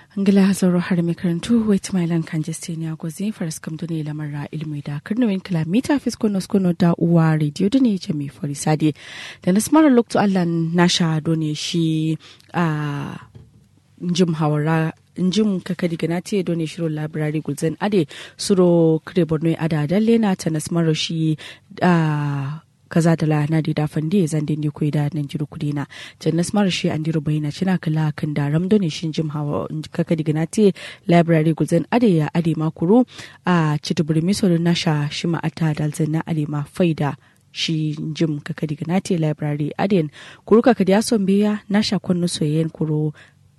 Angila Hazaro har mai karantu wait my land kan Justinia Gozi faras kam dune lamarra ilmi da karnawin kilomita fisko noskono da uwa radio da ne jami forisade da na smara lokto Allah nasha done shi a njim hawara njim kakadi ganati done shiro library gulzen ade suro kire borno ada dalle na ta nasmaro shi a kaza da lana da dafan da zan dinge koyi da nan jiru kudi na jannas mara shi an diru bayina cina kala kan da ram done shin jim hawa kaka diga na te library guzan ade ya ade ma kuru a cituburi miso na sha shi ma ata dalzan na ade ma faida shi jim kaka diga na te library aden kuru kaka da son biya na sha kwanu soyayyen kuru